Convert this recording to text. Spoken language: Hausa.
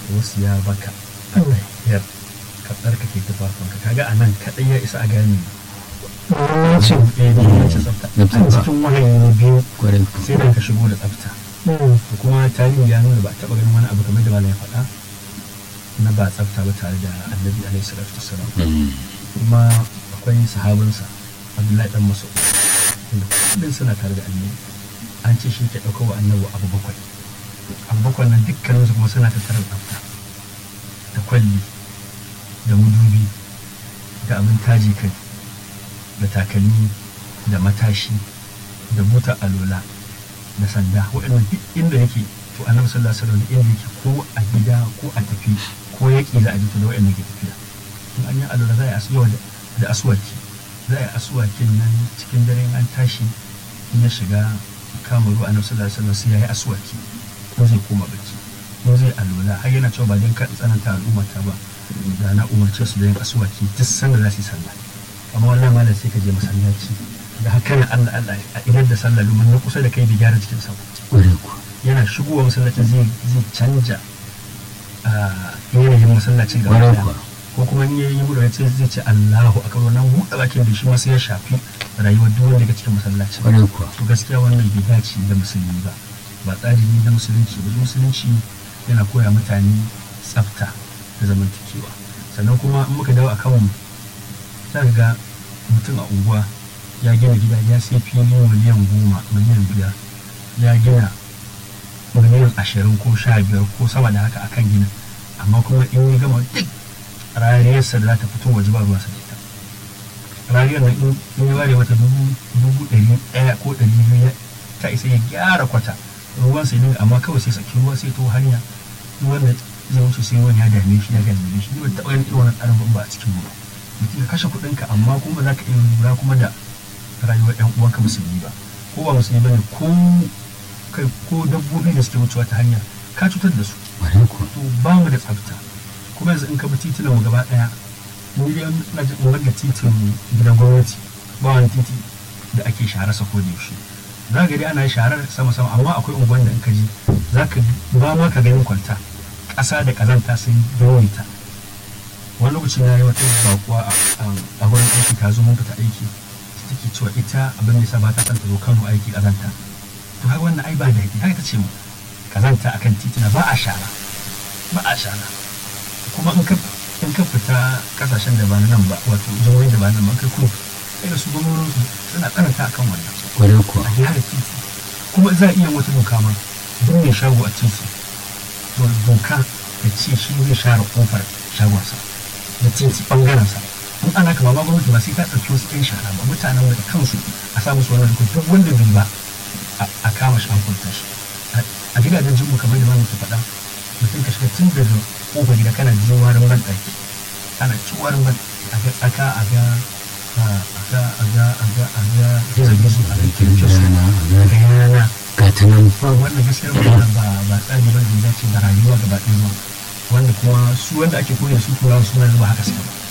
wasu ya baka a tahiyar ka tsarkake tufafinka kaga a nan kaɗai ya isa a gane muhimmancin ɗaya da yawancin tsafta a Tsafta. cikin wahayi na biyu kwarai ku sai da ka shigo da tsafta Mm. da kuma tarihi ya nuna ba a taɓa ganin wani abu kamar da malam ya faɗa na ba tsafta ba tare da annabi alaihi salatu wassalam Mm. kuma akwai sahabinsa abdullahi dan masu wanda kullum suna tare da annabi an ce shi ke ɗauka wa annabi abu bakwai abu bakwai nan dukkaninsu kuma suna tattara tsafta da kwalli da mudubi da abin taji kai da takalmi da matashi da buta alola da sanda waɗannan duk inda yake to annabi sallallahu alaihi wasallam inda yake ko a gida ko a tafi ko yaƙi za a ji to da waɗannan ke tafiya in an yi alola za a yi asuwa da- da aswaki za a yi aswakin nan cikin dare in an tashi in ya shiga kama ruwa annabi sallallahu alaihi wasallam sai ya yi aswaki ko zai koma bacci ko zai alola har yana cewa ba don ka tsananta al'ummata ba da na umarce su da yin aswaki duk sanda za su yi sallah amma wannan malam sai ka je masallaci da haka na Allah Allah a idar da sallah domin na kusa da kai bai gyara cikin sa ba. kwarai ku yana shigowa masallacin zai zai canja a yanayin masallacin gaba kwarai ɗaya. kuwa ko kuma in yayi buɗe ya ce zai ce Allahu akbar wannan buɗe bakin da shi ma sai ya shafi rayuwar duk wanda ke cikin masallacin kwarai kuwa to gaskiya wannan bai dace da musulmi ba ba tsari ne na musulunci ba musulunci yana koya mutane tsafta da zamantakewa sannan kuma in muka dawo a kanmu za ka ga mutum a unguwa ya gina gida ya sai fili miliyan goma miliyan biyar ya gina miliyan ashirin ko sha biyar ko sama da haka akan gina amma kuma in ya gama duk rariyarsa da za ta fito waje ba ruwansa da ita rariyar nan in in ya ware mata dubu dubu ɗari ɗaya ko ɗari biyu ya- ta isa ya gyara kwata ruwan sai dinga amma kawai sai saki ruwa sai to hanya ruwan da zai wuce sai ruwan ya dame shi ya dame shi ni ban taɓa ganin irin wannan tsarin ba a cikin mu ba mutum ka kashe kuɗinka amma kuma za ka iya lura kuma da rayuwar ɗan uwanka musulmi ba ko ba musulmi ba ne ko kai ko dabbobi da suke wucewa ta hanya ka cutar da su kwarai kuwa to ba mu da tsafta kuma yanzu in ka bi titunan mu gaba daya mu dai ina jin in ga titin gidan gwamnati ba wani titi da ake share sa ko da yaushe za ka dai ana sharar sama sama amma akwai unguwan da in ka ji za ka ba ma ka ganin kwalta ƙasa da ƙazanta sun yawaita wani lokaci na yi wata bakuwa a- a- a wurin aiki ta zo mun fita aiki take cewa ita abin da yasa ba ta son ta zo Kano aiki ƙazanta to haka wannan ai ba da haka ta ce mu kazanta akan titina ba a shara ba a shara kuma in ka in ka fita kasashen da ba na nan ba wato jihohin da ba na nan ba kai kuma sai da su gwamnati suna tsananta akan wannan kwarai kuwa a gyara titi kuma za a iya wata doka ma duk mai shago a titi to doka da ce shi zai share kofar shagonsa da titi bangarensa in ana kama ma gwamnati ba sai ta ɗauki wasu ɗan shara ba mutanen da kansu a sa musu wannan doka duk wanda bai ba a- a kama shi an kunta shi A- a gidajen jinmu kamar da mamu ke faɗa mutum ka shiga tun daga kofar gida kana jin warin ban ɗaki ana ci warin ban a ga tsaka a ga a ga a ga a ga a ga gizo-gizo a ga kirkir su rana a ga a yana ga ta nan ba wannan gaskiyar magana ba ba tsari ba da dace da rayuwa gaba ɗaya ba wanda kuma su wanda ake koyar su turawa suna zuba haka suka ba